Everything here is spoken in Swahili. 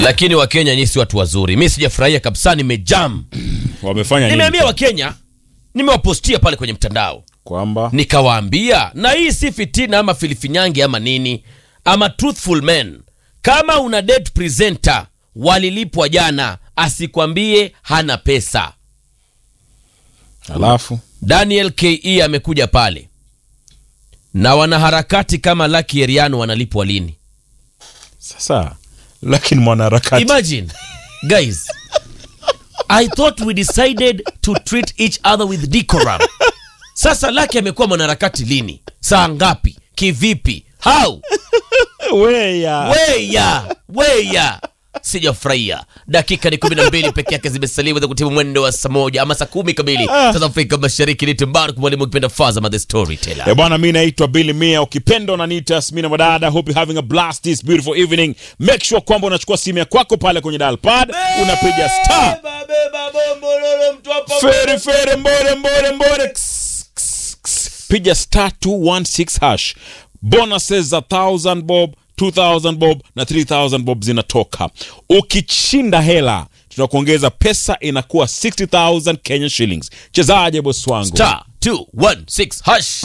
lakini wakenya nyinyi si watu wazuri mi sijafurahia kabisa nimejam Wamefanya nini? nimeambia wakenya nimewapostia pale kwenye mtandao Kwamba nikawaambia na hii si fitina ama filifinyangi ama nini ama truthful men kama una date presenter walilipwa jana asikwambie hana pesa alafu daniel ke amekuja pale na wanaharakati kama laki eriano wanalipwa lini sasa lakini mwanaharakati imagine guys i thought we decided to treat each other with decorum sasa laki amekuwa mwanaharakati lini saa ngapi kivipi how weya weya weya sijafurahia dakika ni kumi na mbili peke yake zimesaliwa za kutimu mwendo wa saa moja ama saa kumi kamili sasa afrika mashariki ni timbaru mwalimu ukipenda fazama the storyteller Eh, bwana mi naitwa Billy Mia ukipenda unaniita Smina Madada hope you having a blast this beautiful evening make sure kwamba unachukua simu ya kwako pale kwenye dial pad unapiga star fere fere mbore mbore mbore Ks, ks, ks. piga star 216 hash bonuses za 1000 bob 2000 bob na 3000 bob zinatoka ukishinda hela tunakuongeza pesa inakuwa 60000 Kenya shillings chezaje bosi wangu star 216 hash